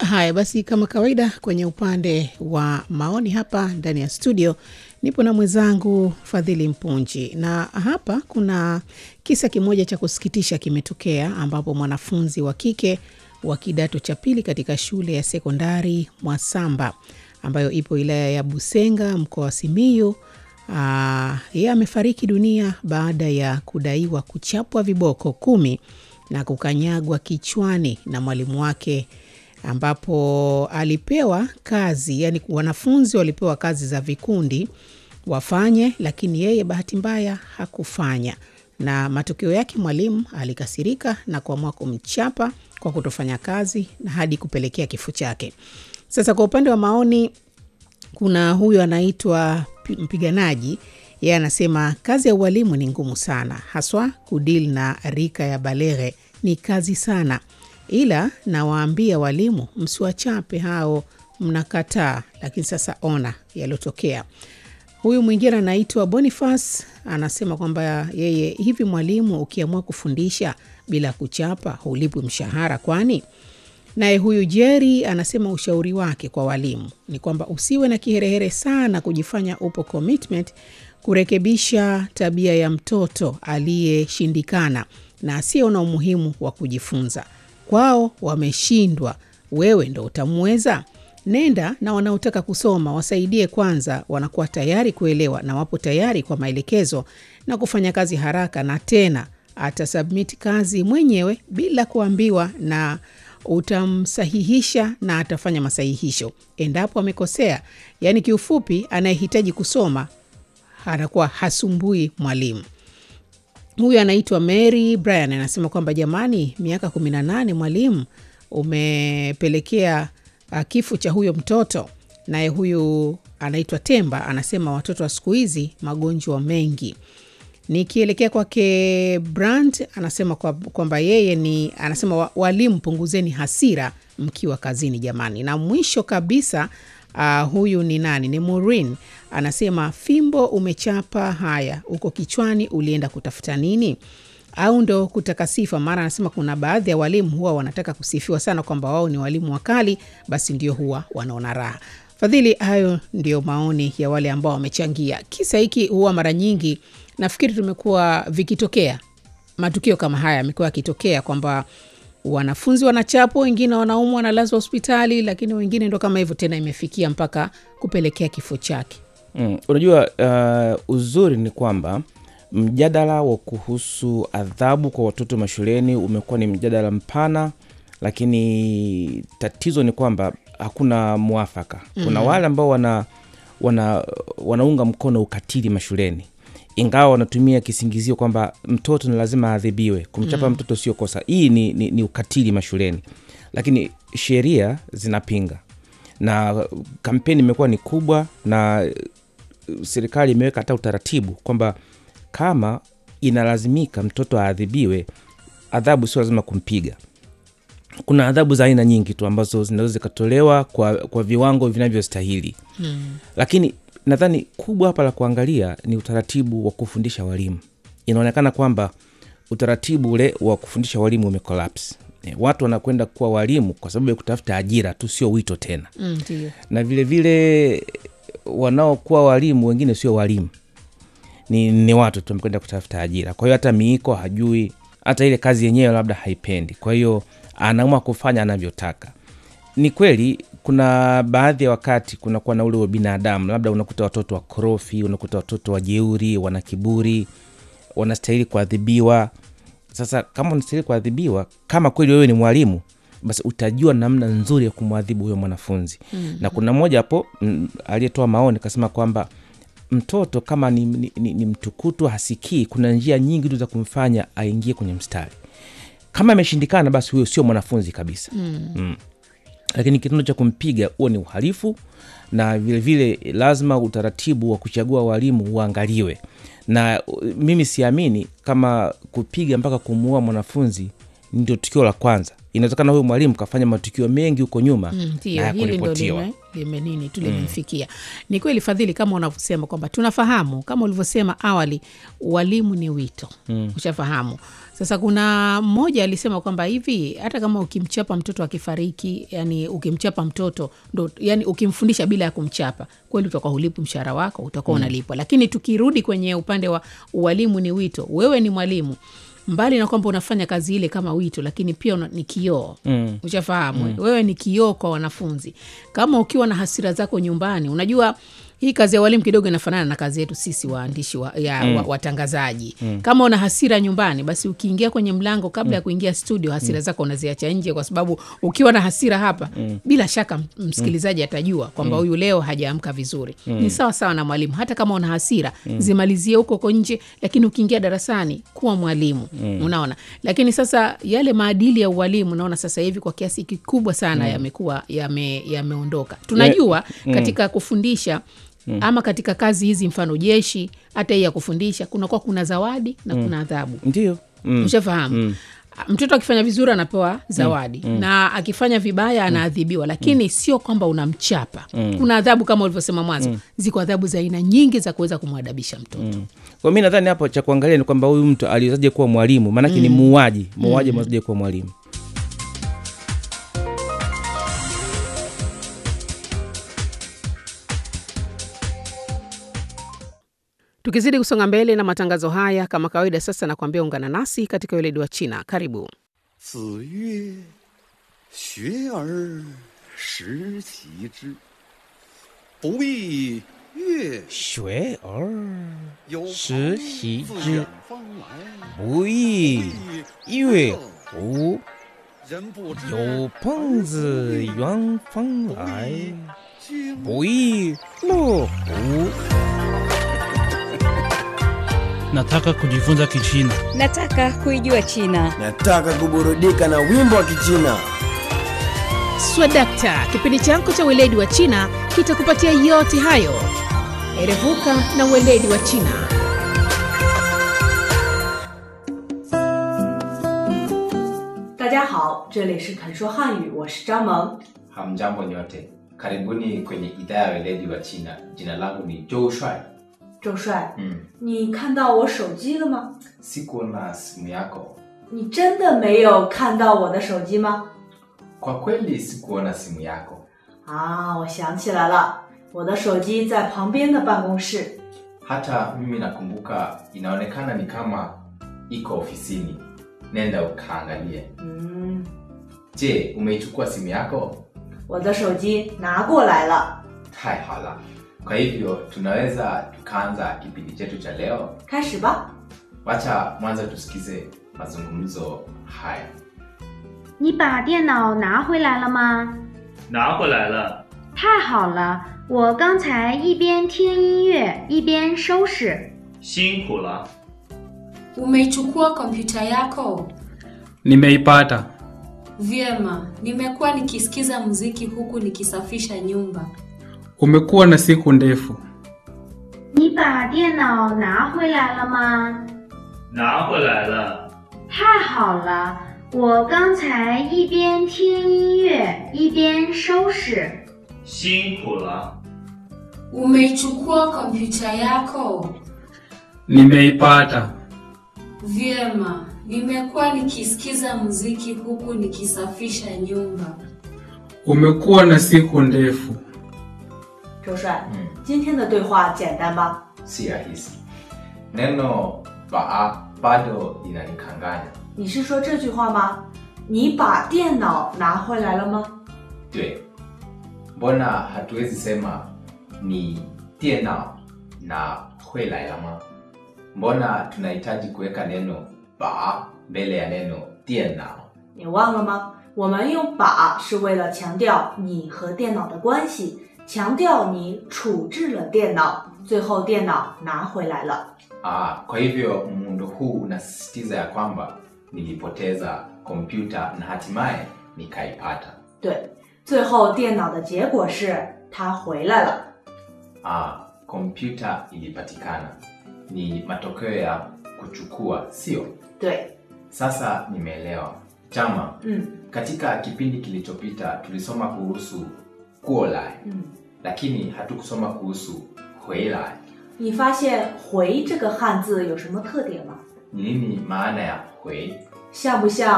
Haya basi, kama kawaida, kwenye upande wa maoni hapa ndani ya studio nipo na mwenzangu Fadhili Mpunji, na hapa kuna kisa kimoja cha kusikitisha kimetokea, ambapo mwanafunzi wa kike wa kidato cha pili katika shule ya sekondari Mwasamba ambayo ipo wilaya ya Busenga mkoa wa Simiyu yeye amefariki dunia baada ya kudaiwa kuchapwa viboko kumi na kukanyagwa kichwani na mwalimu wake ambapo alipewa kazi, yani wanafunzi walipewa kazi za vikundi wafanye, lakini yeye bahati mbaya hakufanya, na matokeo yake mwalimu alikasirika na kuamua kumchapa kwa kutofanya kazi na hadi kupelekea kifo chake. Sasa kwa upande wa maoni, kuna huyu anaitwa mpiganaji, yeye anasema kazi ya ualimu ni ngumu sana, haswa kudili na rika ya baleghe ni kazi sana ila nawaambia walimu msiwachape hao, mnakataa. Lakini sasa ona yaliyotokea. Huyu mwingine anaitwa Boniface anasema kwamba yeye, hivi mwalimu ukiamua kufundisha bila kuchapa hulipwi mshahara kwani? Naye huyu Jerry anasema ushauri wake kwa walimu ni kwamba usiwe na kiherehere sana kujifanya upo commitment kurekebisha tabia ya mtoto aliyeshindikana na asiyeona umuhimu wa kujifunza kwao wameshindwa, wewe ndo utamweza? Nenda na wanaotaka kusoma wasaidie kwanza, wanakuwa tayari kuelewa na wapo tayari kwa maelekezo na kufanya kazi haraka, na tena atasubmit kazi mwenyewe bila kuambiwa, na utamsahihisha na atafanya masahihisho endapo amekosea. Yaani kiufupi, anayehitaji kusoma anakuwa hasumbui mwalimu. Huyu anaitwa Mary Brian anasema kwamba jamani, miaka kumi na nane mwalimu, umepelekea uh, kifo cha huyo mtoto. Naye huyu anaitwa Temba anasema watoto wa siku hizi magonjwa mengi. Nikielekea kwake Brand anasema kwamba kwa yeye ni anasema walimu, punguzeni hasira mkiwa kazini jamani. Na mwisho kabisa Uh, huyu ni nani? Ni Maureen anasema fimbo umechapa, haya uko kichwani, ulienda kutafuta nini? Au ndo kutaka sifa? Maana anasema kuna baadhi ya walimu huwa wanataka kusifiwa sana kwamba wao ni walimu wakali, basi ndio huwa wanaona raha. Fadhili, hayo ndio maoni ya wale ambao wamechangia. Kisa hiki huwa mara nyingi nafikiri tumekuwa vikitokea matukio kama haya yamekuwa yakitokea kwamba wanafunzi wanachapwa, wengine wanaumwa, wanalazwa hospitali, lakini wengine ndo kama hivyo tena, imefikia mpaka kupelekea kifo chake. Mm, unajua uh, uzuri ni kwamba mjadala wa kuhusu adhabu kwa watoto mashuleni umekuwa ni mjadala mpana, lakini tatizo ni kwamba hakuna mwafaka. Kuna mm. wale ambao wana, wana, wanaunga mkono ukatili mashuleni ingawa wanatumia kisingizio kwamba mtoto ni lazima aadhibiwe. Kumchapa mm. mtoto sio kosa. Hii ni, ni, ni ukatili mashuleni, lakini sheria zinapinga na kampeni imekuwa ni kubwa, na serikali imeweka hata utaratibu kwamba kama inalazimika mtoto aadhibiwe, adhabu sio lazima kumpiga. Kuna adhabu za aina nyingi tu ambazo zinaweza zikatolewa kwa, kwa viwango vinavyostahili mm. lakini nadhani kubwa hapa la kuangalia ni utaratibu wa kufundisha walimu. Inaonekana kwamba utaratibu ule wa kufundisha walimu umekolapse. E, watu wanakwenda kuwa walimu kwa sababu ya kutafuta ajira tu, sio wito tena mm, na vilevile wanaokuwa walimu wengine sio walimu, ni, ni watu tu wamekwenda kutafuta ajira. Kwa hiyo hata miiko hajui, hata ile kazi yenyewe labda haipendi, kwa hiyo anaamua kufanya anavyotaka. Ni kweli kuna baadhi ya wakati kunakuwa na ule wa binadamu, labda unakuta watoto wakorofi, unakuta watoto wajeuri, wana kiburi, wanastahili kuadhibiwa. Sasa kama unastahili kuadhibiwa, kama kweli wewe ni mwalimu, basi utajua namna nzuri ya kumwadhibu huyo mwanafunzi mm-hmm. na kuna mmoja hapo aliyetoa maoni kasema kwamba mtoto kama ni, ni, ni, ni mtukutu hasikii, kuna njia nyingi tu za kumfanya aingie kwenye mstari. Kama ameshindikana, basi huyo sio mwanafunzi kabisa mm. Mm lakini kitendo cha kumpiga huo ni uhalifu, na vilevile vile lazima utaratibu wa kuchagua walimu uangaliwe. Na mimi siamini kama kupiga mpaka kumuua mwanafunzi ndio tukio la kwanza inawezekana huyu mwalimu kafanya matukio mengi huko nyuma Mm, na ndio hili ndo yakuripotiwa lime, lime nini tu limemfikia ni kweli fadhili kama unavyosema kwamba tunafahamu kama ulivyosema awali walimu ni wito mm. ushafahamu sasa kuna mmoja alisema kwamba hivi hata kama ukimchapa mtoto akifariki yani ukimchapa mtoto ndo, yani ukimfundisha bila ya kumchapa kweli utakuwa hulipi mshahara wako utakuwa unalipwa lakini tukirudi kwenye upande wa ualimu ni wito wewe ni mwalimu mbali na kwamba unafanya kazi ile kama wito lakini pia una, ni kioo mm. ushafahamu mm. wewe ni kioo kwa wanafunzi kama ukiwa na hasira zako nyumbani unajua hii kazi ya walimu kidogo inafanana na kazi yetu sisi waandishi wa, ya, mm. wa, watangazaji mm. kama una hasira nyumbani basi ukiingia kwenye mlango kabla mm. ya kuingia studio hasira zako unaziacha nje kwa sababu ukiwa na hasira hapa mm. bila shaka m- msikilizaji atajua kwamba huyu leo hajaamka vizuri mm. ni sawa sawa na mwalimu hata kama una hasira mm. zimalizie huko huko nje lakini ukiingia darasani kuwa mwalimu mm. unaona lakini sasa yale maadili ya ualimu naona sasa hivi kwa kiasi kikubwa sana mm. yamekuwa yame- yameondoka tunajua katika kufundisha Mm. ama katika kazi hizi mfano jeshi hata hii ya kufundisha kunakuwa kuna zawadi na kuna adhabu ndio mm. ushafahamu mm. mtoto akifanya vizuri anapewa zawadi mm. na akifanya vibaya anaadhibiwa lakini sio kwamba unamchapa mm. kuna adhabu kama ulivyosema mwanzo mm. ziko adhabu za aina nyingi za kuweza kumwadabisha mtoto mm. kwa mi nadhani hapo cha kuangalia ni kwamba huyu mtu aliwezaje kuwa mwalimu maanake ni muuaji muuaji mm. amewezaje kuwa mwalimu tukizidi kusonga mbele na matangazo haya kama kawaida sasa nakuambia ungana nasi katika weledi wa china karibu 子曰：“学而时齐之，不亦乐学而有时朋习自之远方来， 不亦乐乎人不知有朋自远方来， 经不亦乐乎？ Nataka kujifunza Kichina. Nataka kuijua China. Nataka kuburudika na wimbo wa Kichina. swadakta kipindi chako cha weledi wa china kitakupatia yote hayo erevuka na weledi wa china 大家好，这里是肯说汉语，我是张萌。 Hamjambo nyote, karibuni kwenye idhaa ya weledi wa China. Jina langu ni Joe Shuai. 周帅， Mm. 你看到我手机了吗？ Sikuona simu yako. 你真的没有看到我的手机吗？ Kwa kweli sikuona simu yako. 啊，我想起来了，我的手机在旁边的办公室。 Hata mimi nakumbuka, inaonekana ni kama iko ofisini. Nenda ukaangalie. 嗯， Je, umeichukua simu yako? 我的手机拿过来了， Taihala. Kwa hivyo tunaweza tukaanza kipindi chetu cha leo. 开始吧。 Wacha mwanzo tusikize mazungumzo haya. 你把电脑拿回来了吗？ 拿回来了。 太好了，我刚才一边听音乐一边收拾。 辛苦了。 Umeichukua kompyuta yako? Nimeipata. Vyema, nimekuwa nikisikiza muziki huku nikisafisha nyumba. Umekuwa na siku ndefu. 你把电脑拿回来了吗？ 拿回来了。 太好了，我刚才一边听音乐一边收拾。 辛苦了。 Umeichukua kompyuta yako? Nimeipata. Vyema, nimekuwa nikisikiza muziki huku nikisafisha nyumba. Umekuwa na siku ndefu. 周帅， 嗯今天的对话简单吧？ Si rahisi. Neno baa bado linanikanganya. 你是说这句话吗？你把电脑拿回来了吗？ 对mbona hatuwezi sema ni dienao na huelailama mbona tunahitaji kuweka neno ba mbele ya neno dienao 你忘了吗？我们用“把”是为了强调你和电脑的关系，强调你处置了电脑，最后电脑拿回来了。 ah, kwa hivyo muundo huu unasisitiza ya kwamba nilipoteza kompyuta na hatimaye nikaipata 对，最后电脑的结果是它回来了。 ah, kompyuta ilipatikana ni matokeo ya kuchukua sio 对， sasa nimeelewa Chama, 嗯 katika kipindi kilichopita tulisoma kuhusu kuolai 嗯， lakini hatukusoma kuhusu huilai. 你发现“回”这个汉字有什么特点吗？ Ni nini maana ya hui? 像不像